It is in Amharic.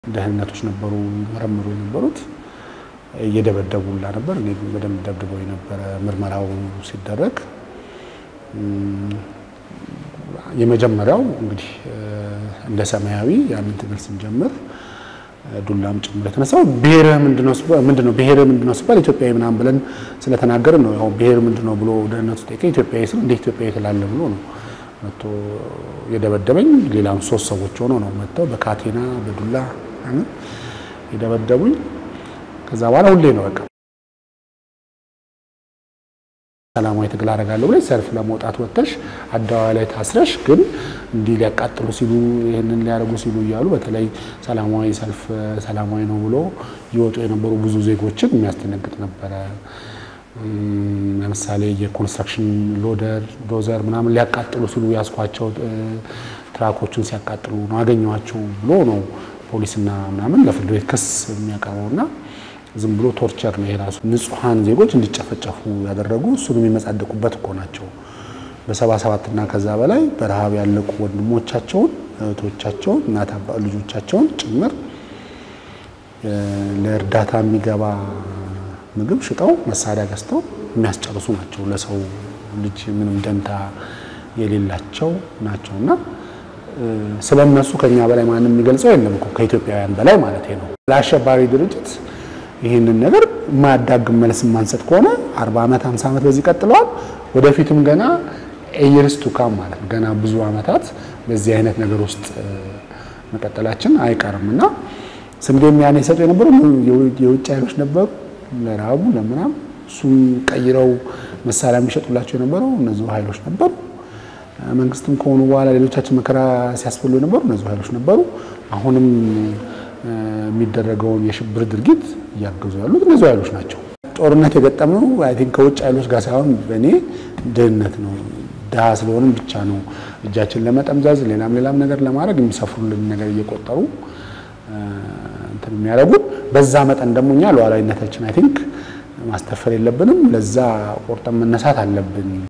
ደህንነቶች ነበሩ መረምሩ የነበሩት እየደበደቡላ ነበር። እኔ በደንብ ደብድበው የነበረ ምርመራው ሲደረግ የመጀመሪያው እንግዲህ እንደ ሰማያዊ ያንን ትግል ስንጀምር ዱላም ጭምር የተነሳው ብሔርህ ምንድነው ምንድነው ብሔርህ ምንድነው ሲባል ኢትዮጵያዊ ምናምን ብለን ስለተናገርን ነው። ያው ብሔር ምንድነው ብሎ ደህንነቱ ጠይቀ ኢትዮጵያዊ ስል እንደ ኢትዮጵያዊ ትላለህ ብሎ ነው መጥቶ የደበደበኝ። ሌላም ሶስት ሰዎች ሆኖ ነው መጥተው በካቴና በዱላ ምናምን የደበደቡኝ። ከዛ በኋላ ሁሌ ነው በቃ ሰላማዊ ትግል አደርጋለሁ ብለሽ ሰልፍ ለመውጣት ወጥተሽ አደባባይ ላይ ታስረሽ ግን እንዲህ ሊያቃጥሉ ሲሉ ይህንን ሊያደርጉ ሲሉ እያሉ በተለይ ሰላማዊ ሰልፍ ሰላማዊ ነው ብሎ ይወጡ የነበሩ ብዙ ዜጎችን የሚያስደነግጥ ነበረ። ለምሳሌ የኮንስትራክሽን ሎደር ዶዘር ምናምን ሊያቃጥሉ ሲሉ ያስኳቸው ትራኮችን ሲያቃጥሉ ነው አገኘኋቸው ብሎ ነው ፖሊስና ምናምን ለፍርድ ቤት ክስ የሚያቀርበውና ዝም ብሎ ቶርቸር ነው የራሱ ንጹሐን ዜጎች እንዲጨፈጨፉ ያደረጉ እሱን የሚመጻደቁበት እኮ ናቸው። በሰባ ሰባት እና ከዛ በላይ በረሃብ ያለቁ ወንድሞቻቸውን እህቶቻቸውን እናት አባ ልጆቻቸውን ጭምር ለእርዳታ የሚገባ ምግብ ሽጠው መሳሪያ ገዝተው የሚያስጨርሱ ናቸው። ለሰው ልጅ ምንም ደንታ የሌላቸው ናቸው እና ስለ እነሱ ከኛ በላይ ማንም የሚገልጸው የለም እኮ ከኢትዮጵያውያን በላይ ማለት ነው። ለአሸባሪ ድርጅት ይህንን ነገር የማያዳግም መልስ የማንሰጥ ከሆነ 40 ዓመት 50 ዓመት በዚህ ቀጥለዋል። ወደፊትም ገና ኤየርስ ቱካም ማለት ነው ገና ብዙ ዓመታት በዚህ አይነት ነገር ውስጥ መቀጠላችን አይቀርም እና ስንዴም ያኔ ይሰጡ የነበሩ የውጭ ኃይሎች ነበሩ። ለረሃቡ ለምናም እሱም ቀይረው መሳሪያ የሚሸጡላቸው የነበሩ እነዚሁ ኃይሎች ነበሩ። መንግስትም ከሆኑ በኋላ ሌሎቻችን መከራ ሲያስበሉ የነበሩ እነዚሁ ኃይሎች ነበሩ። አሁንም የሚደረገውን የሽብር ድርጊት እያገዙ ያሉት እነዚሁ ኃይሎች ናቸው። ጦርነት የገጠምነው አይ ቲንክ ከውጭ ኃይሎች ጋር ሳይሆን በእኔ ድህነት ነው። ድሃ ስለሆንም ብቻ ነው እጃችን ለመጠምዘዝ ሌላም ሌላም ነገር ለማድረግ የሚሰፍሩልን ነገር እየቆጠሩ እንትን የሚያደርጉት። በዛ መጠን ደግሞ እኛ ሉዓላዊነታችን አይ ቲንክ ማስተፈር የለብንም። ለዛ ቆርጠን መነሳት አለብን።